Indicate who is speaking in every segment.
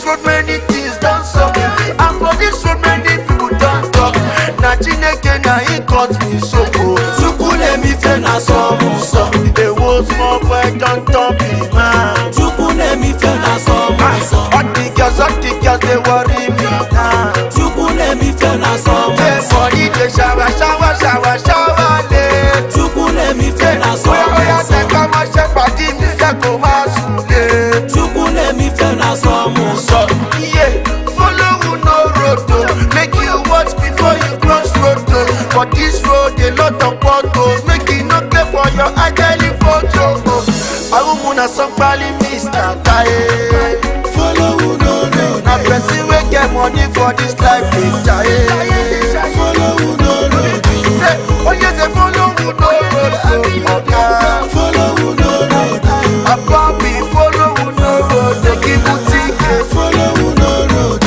Speaker 1: road many things don sup and for this road many people don talk na chineke na him cut me so o
Speaker 2: chukwunemife na sọmụsọ
Speaker 1: ewo small boy don turn big man.
Speaker 2: chukwunemife na sọmụsọ
Speaker 1: all the girls all the girls dey worry me now.
Speaker 2: chukwunemife na
Speaker 1: say
Speaker 2: sọmụsọ
Speaker 1: body dey shower shower shower shower late.
Speaker 2: chukwunemife na
Speaker 1: Oya oya
Speaker 2: sọmụsọ
Speaker 1: tẹ ká máa ṣe pàdé mi fẹ́ kó máa sùn lé.
Speaker 2: chukwunemife na sọmụsọ
Speaker 1: Iye follow who no road o, make you watch before you cross road o. For this road a lot of potholes, make you no play for your ageli photo o. Awumu na sanpali Mr. Taye.
Speaker 2: follow who no road
Speaker 1: Na person wey get money for this life dey jaye.
Speaker 2: follow who no road
Speaker 1: Say, oye say follow who no road o, oga.
Speaker 2: follow who no road
Speaker 1: Ababi follow who no road, dey give boutique.
Speaker 2: follow who no road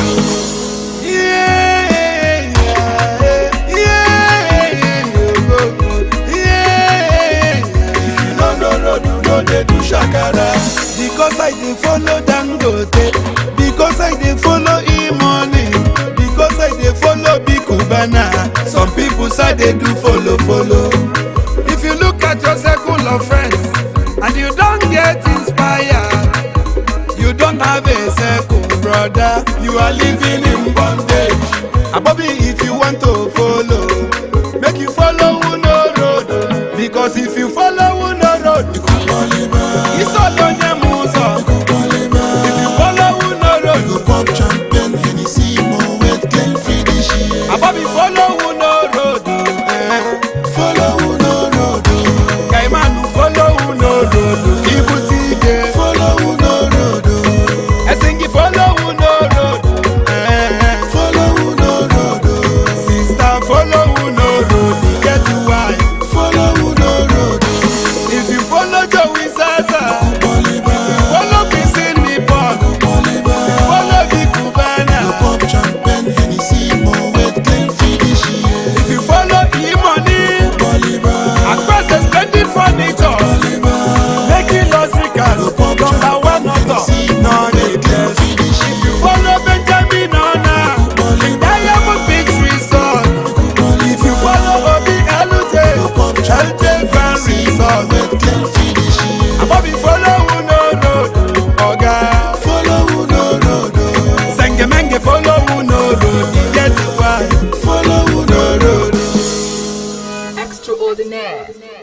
Speaker 2: if you no know road you no dey do shakara because i dey follow dangote because i dey follow e-money because i dey follow big cubana some people say dey do follow follow if you look at your circle of friends and you don get inspired you don't have a circle brother you are living in bondage abobi if you want to follow make you follow uno road because if you follow uno road isolo nye m ụzọ if you follow uno road abobi follow uno road eh. kaimanu follow uno road ibute ike ẹsìn kí follow uno road eh. Sister, follow who no road, get why. If you follow Joey Zaza, follow Kissing Nippon, follow Big Cubana. If you follow E-Money, across the splendid furniture, making us ricas, number one author, non-needless. If you follow Benjamin Ona, Diamond Beach Resort. If you follow Obi Elute, Elute Grand Resort. Abobi follow Uno Road, Oga. Sengemenge follow Uno Road, e get why. Follow Uno Road.
Speaker 3: Extraordinaire.